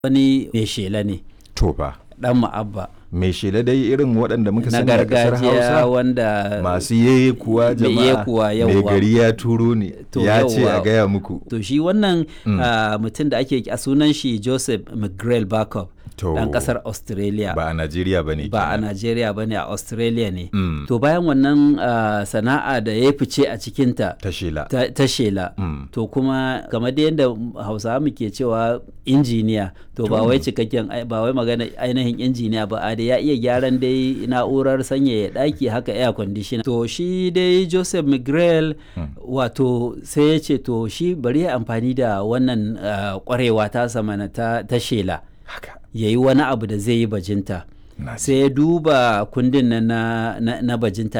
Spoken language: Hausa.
wani mai shela ne to fa dan ma'abba mai shela dai irin waɗanda muka na sani a ƙasar gargajiya hausa wanda masu yeye kuwa Mai jama'a yekuwa, mai yawwa. gari ya turo ne To, ya ce a yawwa. gaya muku to shi wannan Mm. ah, mutum da ake a sunan shi joseph mcgrail backup to dan kasar australia ba a najeriya ba ne ba a kenan. Najeriya ba ne a Australia ne. Mm. To bayan wannan ah, sana'a da ya fice a cikinta ta shela ta, ta shela. Mm. To kuma kamar da yadda Hausawa muke cewa injiniya to ba wai cikakken ai- ba wai magana ainihin injiniya ba a da ya iya gyaran dai na'urar sanyaya ɗaki haka air conditioner. To shi dai Joseph Miguel wato sai ya ce to shi bari ya amfani da wannan ah, kwarewa ta samana ta, ta shela haka ya yi wani abu da zai yi bajinta. na ji. sai ya duba kundin nan na, na, na bajinta